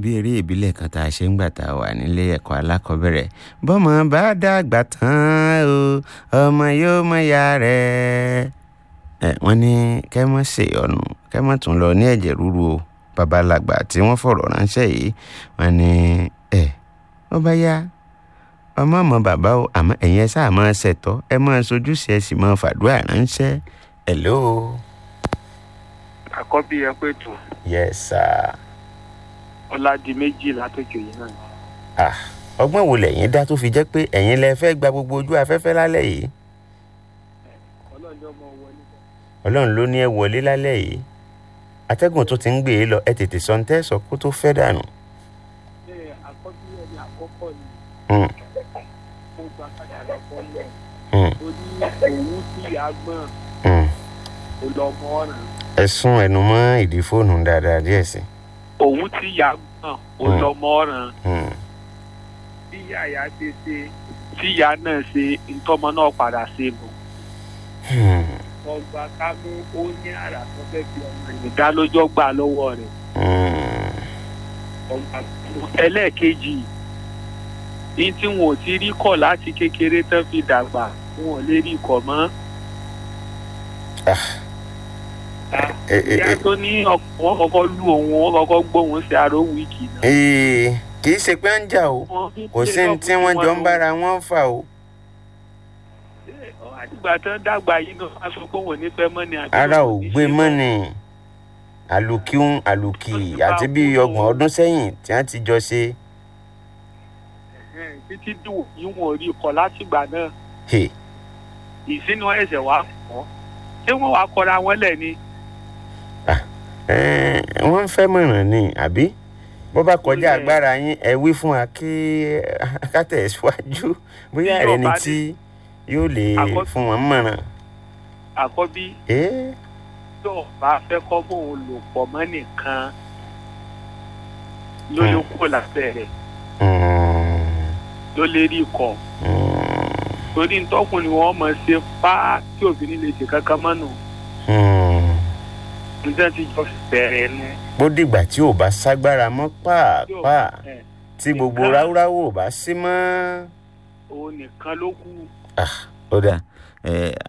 bí eré ìbílẹ̀ kan tá a ṣe ń gbà tá a wà nílé ẹ̀kọ́ alákọ̀ọ́bẹ̀rẹ̀ bọ́mọ bá dàgbà tán o ọmọ yóò mọ ya rẹ̀ ẹ wọ́n ní kẹ́ mọ́ ṣe ọ̀nù kẹ́ mọ́ tún lọ ní ẹ̀jẹ̀ ríru o babalàgbà tí wọ́n fọ̀rọ̀ ránṣẹ́ yìí wọ́n ní ẹ ó bá yá ọmọ ọmọ bàbá o àmọ́ ẹ̀yin ẹ sáà máa ṣẹ̀tọ́ ẹ máa sojúṣe ẹ sì máa fàdúrà ránṣẹ́ hello. àkọ́bí ẹ pé tù yes sir. ọ̀làdì méjì látòkè yìí náà. ah ọgbọ́n wo lẹ̀yin dá tó fi jẹ́ pé ẹ̀yin lẹ fẹ́ gba gbogbo ojú afẹ́fẹ́ lálẹ́ yìí ọlọ́ọ̀ni ọmọ wọlé. ọlọ́run ló ní ẹ wọlé lálẹ́ yìí atẹ́gùn tó ti ń gbé e lọ ẹ tètè sọ ń tẹ́sọ̀ kó tó fẹ́ dànù. ṣé àkọ́bí ẹni àkọ́kọ́ ni Hmm, mo gba padà lọ́kọ́ lẹ̀. hmm, ó ní òun tí ìyá gbọ́n hmm. kò lọ mọ ọ̀ràn. ẹ sún ẹnu mọ́ ìdí fóònù dáadáa díẹ̀ sí. òun tí ìyá gbọ́n kò Hmm. lọ mọ ọ̀ràn. Hmm, tí ìyá ìyá ṣe ṣe tí ìyá náà ṣe ntọ́mọ náà padà ṣe nù. hmm, ọgbà kámú ó ní àrà tó fẹ́ fi ọmọ ìdálójọ́ gbà lọ́wọ́ rẹ̀. hmm. ọgbà kámú ẹlẹ́ẹ̀kejì ní tí wọn ò ti rí kọ̀ láti kékeré tán fi dàgbà wọn ò lè rí kọ̀ mọ́. Ah. ẹ ẹ ìyá ẹ tó ní ọkọ̀ wọn kọ́kọ́ lù òun wọn kọ́kọ́ gbóhùn sí aró wíìkì náà. ee kì í ṣe pé ń jà o Wọ́n fi kò sí ní tí wọ́n jọ ń bára wọn fà o àtìgbà tán dàgbà yìí náà wọ́n sọ pé wọn ò ní fẹ́ mọ́ ni àbí ara wọn ò ní gbé ṣe mọ́ ni àlùkíún àlùkì àti bí ọgbọ̀n ọdún sẹ́yìn tí wọ́n ti jọ ṣe Ẹ̀hẹ́n, títí dùn yìí wọn ò rí kọ̀ látìgbà náà Hey, ìsínú ẹsẹ̀ wá kọ́ ṣé wọ́n wá kọra wọn lẹ̀ ni. eh, wọ́n ń fẹ́ mọ̀ràn ni àbí bó bá kọjá Ó lẹ̀. agbára yín ẹ wí fún wa kí ká tẹ̀síwájú bóyá Bí rẹ ni ọba tí yóò lè Àkọ́- fún wọn mọ̀ràn. àkọ́bí Eh, tó bá fẹ́ kọ́ bóun lò pọ̀ mọ́ nìkan ló lè Hmm. kó lábẹ́ rẹ̀ mm, ló lè rí kọ̀ mm, torí ntọ́kùnrin wọn mọ̀ ṣe fá tí òfin ní lè ṣe kankan mọ́nù mm. nígbà tí jọ bẹ̀rẹ̀ nu. bó dìgbà tí ò bá ságbára mọ́ pàápàá ẹ̀, tí gbogbo nìkan. ráúráú ò bá sí mọ́. òun nìkan ló kù. ó dà ẹ